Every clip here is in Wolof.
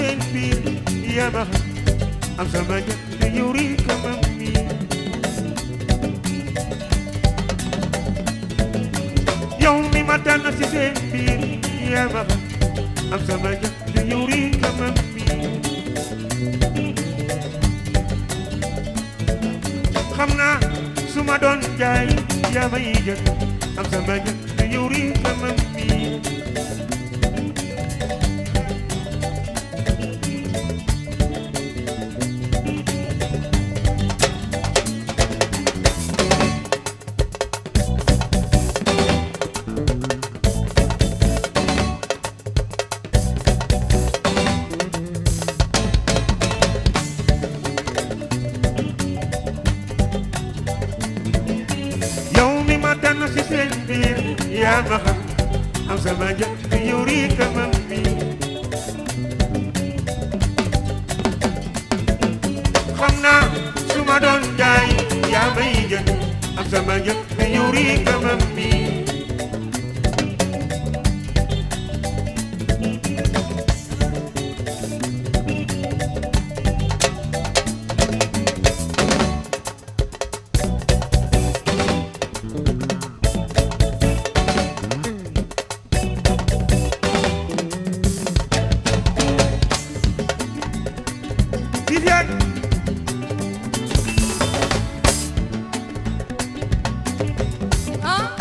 seen biir yaa ma xam am sama ñett te yow rek a ma miin yow mi ma tànn ci seen biir yaa ma xam am sama ñett te yow rek a ma miin xam naa su ma doon jaay yaa may jënd am sama ñett te yow rek a ma miin yow mi ma tànn ci seen biir yaa ma xam am sama njëkk te yow rek a ma miin xam naa su ma doon jaay yaa may jënd am sama njëkk te yow rek a ma miin Viviane ah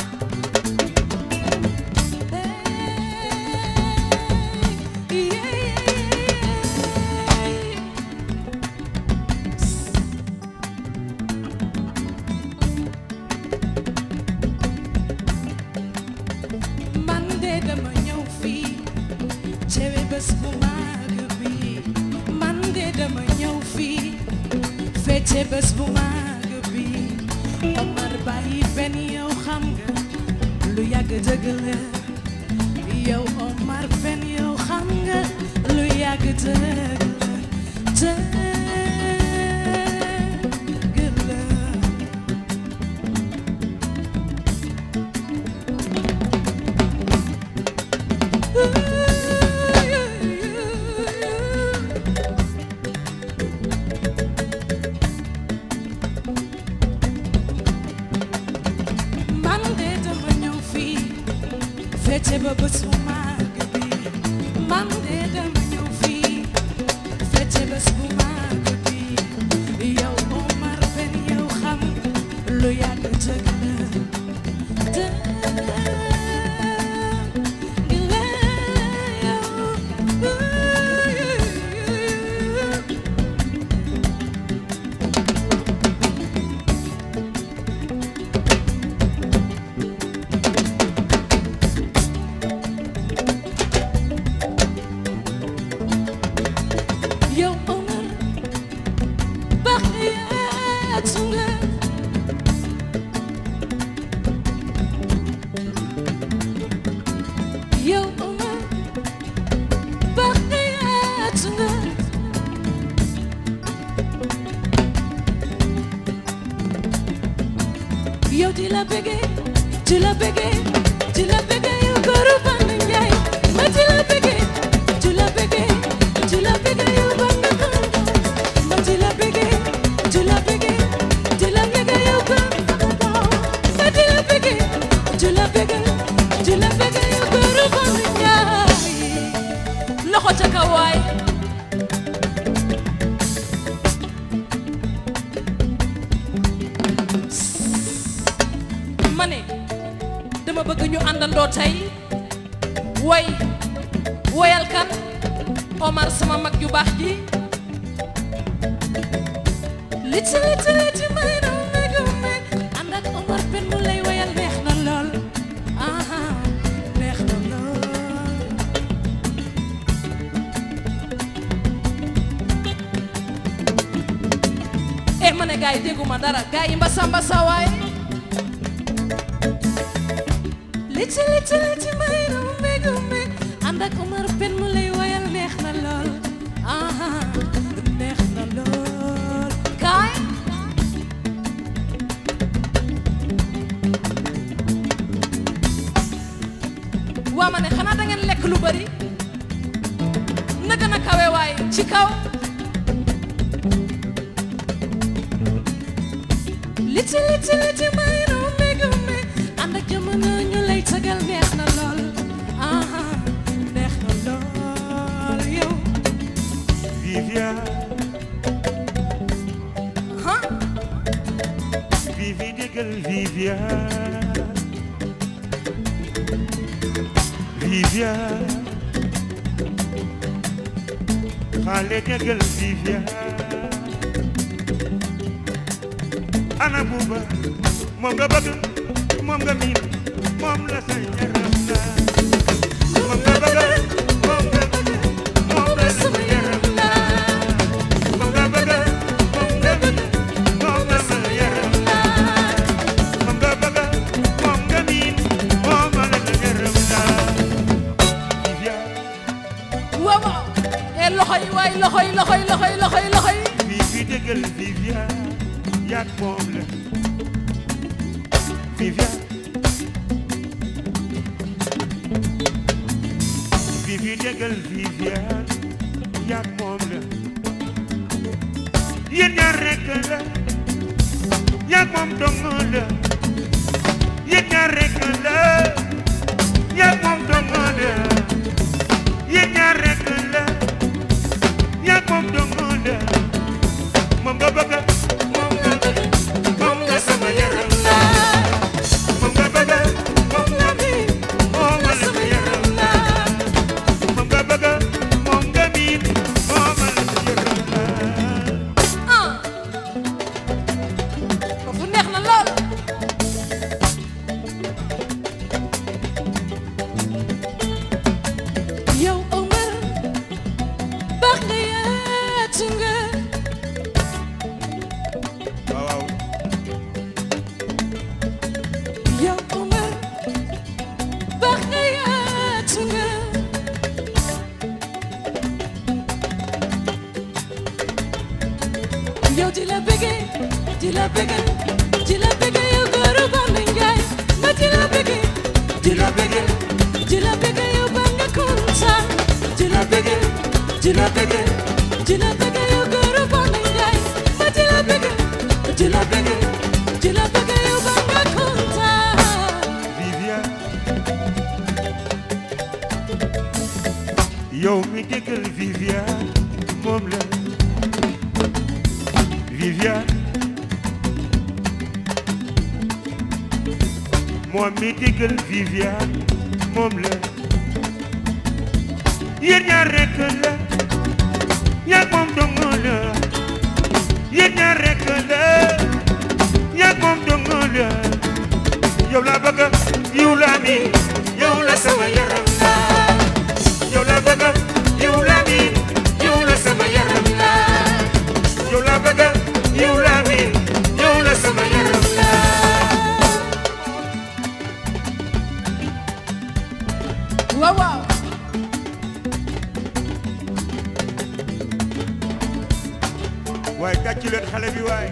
hey yeah man de dama ñëw fii cewe bés bu màgg bi man de dama ñëw fii fecce bés bu màgg bi Omar bàyyi benn yow xam nga lu yàgg dëgg la yow Omar benn yow xam nga lu yàgg dëgg la dëgg la man de dama ñëw fii fecce ba bés bu màgg bi man de dama ñëw fii fecce bés bu màgg bi yow Omar Ben yow xam lu yàgg dëgg la dëgg la yow yow Omar baax yaat su nga yow Omar baax yaat su nga yow di la bëggee di la bëggee di la bëggee yow góoru Band Njaay ma di la bëggee di la bëggee di la bëggee yow Band Kanda ma di la bëggee di la bëggee di la bëggee yow Band Kanda ma di la bëggee di la bëggee di la bëggee yow góoru Band Njaay loxo ca kaw waay ma ne dama bëgg ñu àndandoo tey woy woyal kan Omar sama mag ju baax ji liti liti liti may na megu meg ànd ak Omar pen mu lay woyal neex na lool aha neex na lool eh ma ne gaay dégguma dara gaay yi mbasa mbasa waaye liti liti liti may na megu meg ànd ak Omar pen mu lay woyal neex na lool aha neex na lool kaay waa ma ne xanaa da ngeen lekk lu bari naka nag kawe waay ci kaw liti liti liti may no megu me ànd ak jamono ñu lay tagal neex na lool aha neex na lool yow Viviane ha Vivi déggal Viviane Viviane xale déggal Viviane ana buuba moom nga bëgg moom nga miin moom la sa yaram la moom nga bëgg moom nga moom la sa yaram la moom nga bëgg moom nga bëgg moom la sa yaram la moom nga bëgg moom nga miin moom la sa yaram la Viviane waaw waaw e loxo yi waay loxo yi loxo yi loxo yi loxo yi loxo yi fii fii déggal Viviane yaak moom la Viviane fii fii déggal Viviane yaak moom la yéen ñaar rekk la yaak moom dong la yéen ñaar rekk la yaak moom dong la yéen ñaar rekk la yaak moom dong la moom nga bëgg moom nga bëgg moom nga sama yaram la moom nga bëgg moom nga miin moom nga sama yaram la moom nga bëgg moom nga miin moom nga sama yaram la ah foofu neex na lool yow Omar baax nga yaatu nga waaw waaw yow Omar baax nga yaatu nga yow di la bëggee di la bëggee di la bëggee yow góoru Bamba Njaay ma di la bëggee di la bëggee di la bëggee yow ba nga kontaan di la bëggee di la bëggee di la bëggee yow góoru Bamba Njaay ma di la bëggee di la bëggee di la bëggee yow ba nga kontaan Viviane yow mi déggal Viviane moom la Viviane moom mi déggal Viviane moom la yéen ñaar rekk la yaa moom dong la yéen ñaar rekk la yaa moom dong la yow la bëgg yow la mi yow la sama yaram la yow la bëgg yow la mi yow la sama yaram la yow la bëgg yow la mi yow la sama yaram la waaw waaw waaye tàccu leen xale bi waaye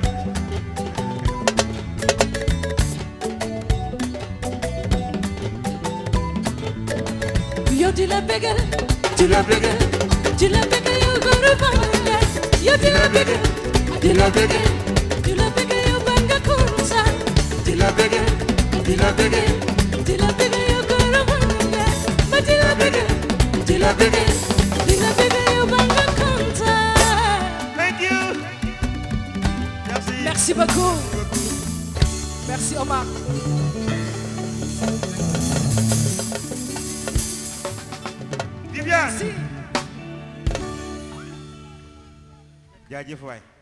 yow di la bëggal di la bëggal di la bëggal yow góoru Bamba Njaay yow di la bëggal di la bëggal di la bëggal yow ba nga kontaan di la bëggal di la bëggal di la bëggal yow góoru Bamba Njaay ma di la bëggal di la bëggal di la bëggal yow ba nga kontaan thank you merci merci beaucoup merci Omar Viviane si jaajëf waay